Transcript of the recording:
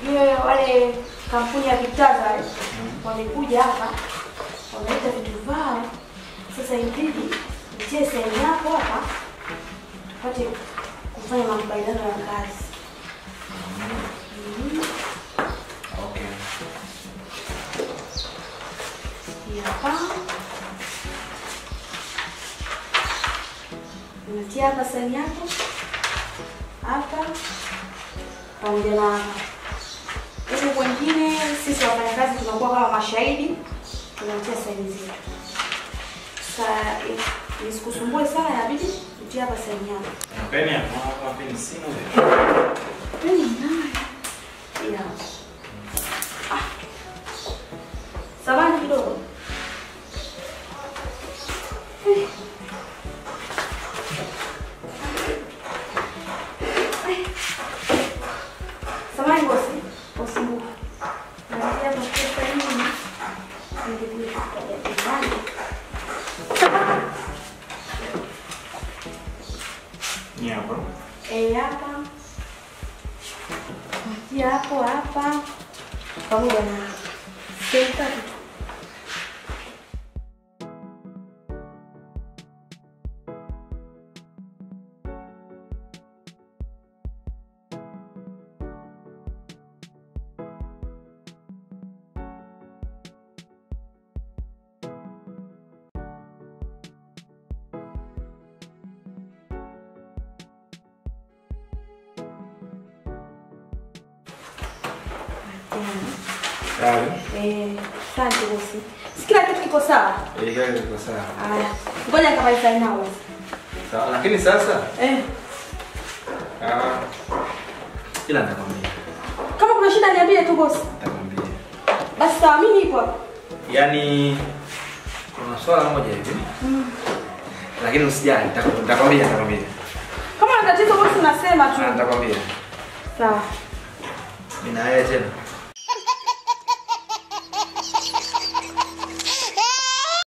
Yeye wale kampuni ya Kitaza wale wamekuja hapa wameleta vitu vyao. Sasa inabidi utie saini yako hapa tupate kufanya makubaliano ya kazi. Mhm. Okay. Hii hapa unatia hapa saini yako hapa pamoja na hapa. Huku wengine sisi wafanyakazi tunakuwa kama mashahidi, tunatia saini zetu. Sasa i- nisikusumbue sana, inabidi utie hapa saini yako. Na peni hapo, hapa peni sina. Peni nayo. Hii hapa. Ah. Samahani kidogo. Eh. Eh. Samahani bosi. Bosi mkuu. Naanzia kwa pesa hii. Ningekuja kutoka nyumbani. Ni hapa. Eh, hapa. Patia hapo hapa. Pamoja na sehemu tatu tu. Sawa. Eh, asante bosi. Si kila kitu kiko sawa? Eh, gari liko sawa. Haya. Ngoja nikamaliza nao bosi. Sawa, lakini sasa Eh, ah ila nitakwambia. kama kuna shida niambie tu bosi. Nitakwambia. Basi sawa, mimi nipo hapa. Yaani kuna swala moja hivi. Lakini usijali, nitakwambia, nitakwambia, nitakwambia. Kama una tatizo bosi unasema tu. Ah, Nitakwambia. Sawa. Mimi na yeye tena.